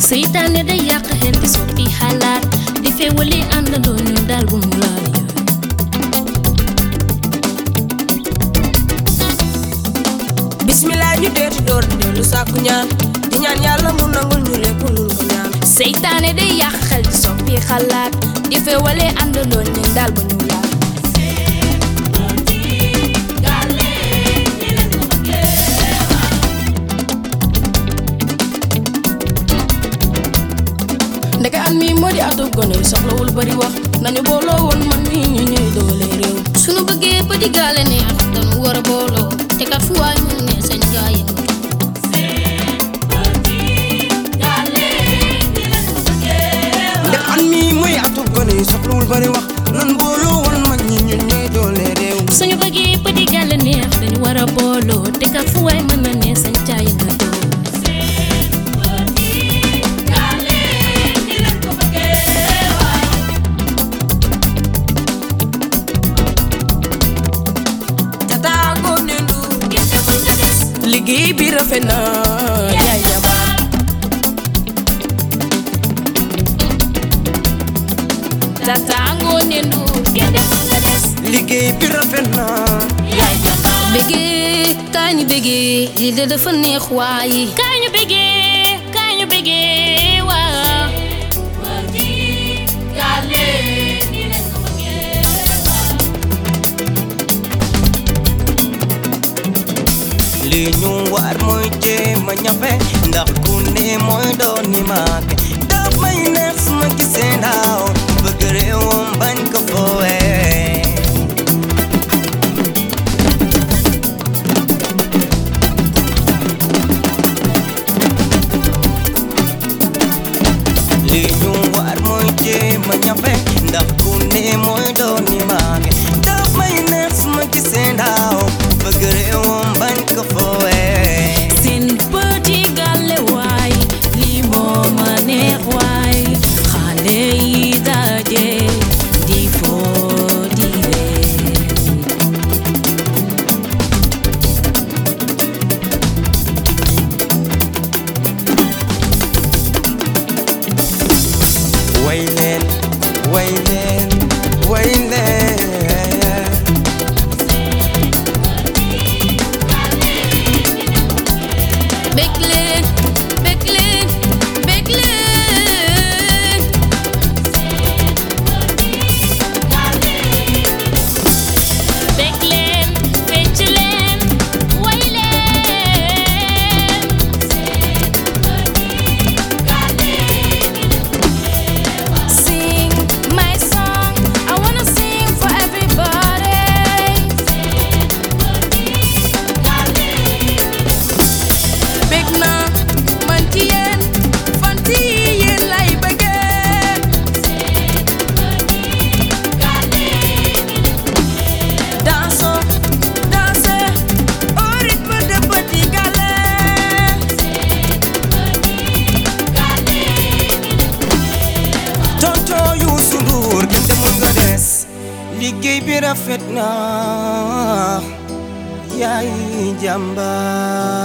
seytaane day yàq xel di soppi xalaat di feewali àndandoo ñu daal bu mu laal yoon bismillah ñu deeti door di dellu sàkku ñaan di ñaan yàlla mu nangul ñu lépp luñ ko ñaan seytaane day yàq xel di soppi xalaat di feewali àndandoo ñu daal bu ñu laal ndeke at mi moo di atub gone yi soxlawul bari wax nañu booloo woon man mi ñu ñuy doole réew suñu bëggee ba diggaale neex dañu war a booloo te kat fu waay mu ne sañ gaa yëngu ndax an mi mooy atub gone yi soxlawul bari wax nan booloo woon mag ñi ñun ñooy doole réew mi suñu bëggee ba diggaale neex dañu war a booloo te kat fu waay mën na ne sañ caa yëngu jataangoo ne ndu liggéey bi rafet na yaay jàmbaar Tataangoo ne nduur kenn deful nga des liggéey bi rafet na yaay jàmbaar bëggee kaa ñu bëggee lii de dafa neex waaye kaa ñu bëggee kaa ñu bëggee waaw li ñu war mooy jéem a ñafe ndax ku ne mooy doon ni maake daf may neex su ma gisee ndaw bëgg réewam bañ ko foowee li ñu war mooy jéem a ñafe ndax ku ne mooy doon ni maake daf may neex su ma gisee ndaw bëgg réewam bañ ko foowee seen petit gàlle waay lii moo ma neex waay xale yi daje di foo di ree way leen way leen way leen Bég leen bég leen bég leen bég leen fecc leen way leen Sing my song I wanna sing for everybody bég na man ci yéen fan ci yéen lay bëggee dansons dansez au rythme de petit galet tonton Youssou Ndour kenn demul nga des liggéey bi rafet na yaay jàmbaar